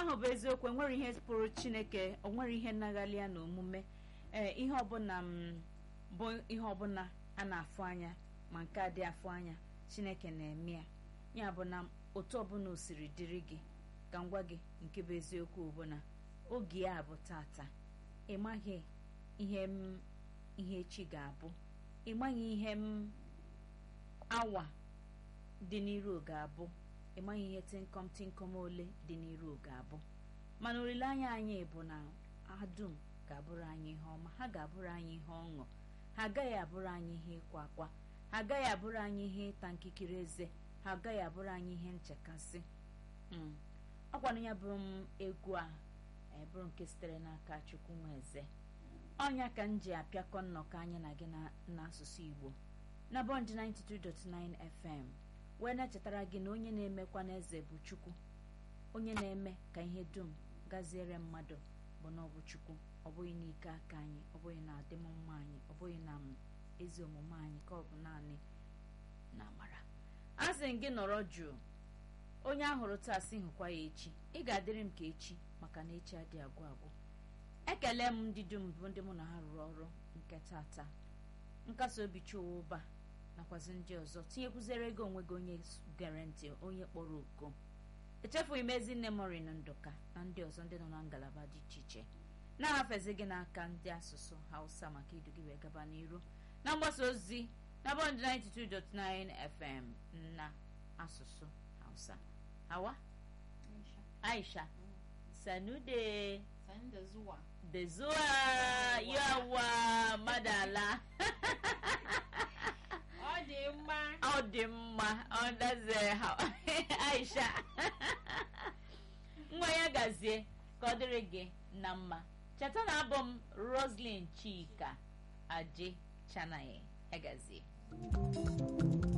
ahụ bụ eziokwu enwere ihe pụrụ chineke onwere ihe nnaghalị ya na omume ee ihe ọbụla m bụ ihe ọbụla a na-afụ anya ma nke a dị afụ anya chineke na-eme ya ya bụ na otu ọbụla o siri dịrị gị ka m gwa gị nke bụ eziokwu bụ na oge ya bụ tata ị maghị ihe m ihe echi ga-abụ ị maghị ihe m awa dị n'iru ga-abụ ị maghị ihe tịnkọm tịnkọm ole dị n'iru ga-abụ mana olileanya anyị bụ na ha dum ga-abụrụ anyị ihe ọma ha ga-abụrụ anyị ihe ọṅụ ha agaghị abụrụ anyị ihe ịkwa akwa ha agaghị abụrụ anyị ihe ịta nkikere eze ha agaghị abụrụ anyị ihe nchekasị ọkwanụ ya bụrụ m egwu a bụrụ nke sitere n'aka chukwu nwa eze ọnya ka m ji apịakọ nnọkọ anyị na gị n'asụsụ igbo na bọnd 92.9 fm wee na-echetara gị na onye na-emekwa n'eze bụ chukwu onye na-eme ka ihe dum gaziere mmadụ bụ na ọ bụ chukwu ọ bụghị n'ike aka anyị ọ bụghị na adịmmma anyị ọ bụghị na ezi omume anyị ka ọ bụ naanị na amara a sị m gị nọrọ jụụ onye ahụrụ taa sị hụkwa ya echi ị ga-adịrị m ka echi maka na echi adịghị agwụ agwụ ekele m ndị dum bụ ndị mụ na ha rụrụ ọrụ nke tata nkasi obi chụwa ụba nakwazi ndị ọzọ tinyekwuzere ego onwe gị onye gere ntị onye kpọrọ oko echefughị m ezi nne morin ndụka na ndị ọzọ ndị nọ na ngalaba dị iche iche na-ahafezi gị n'aka ndị asụsụ hausa maka idu gị wee gaba n'iru na mgbasa ozi na bọnd 92.9 fm na asụsụ hausa hawa aisha sanude Sanda zuwa. da zuwa yawa madala Ọ dị mma. ọ dị mma ọ daze aisha nwa ya gazie ka ọ dịrị gị na mma cheta na abụ m roslyn chika aje chanaye agazie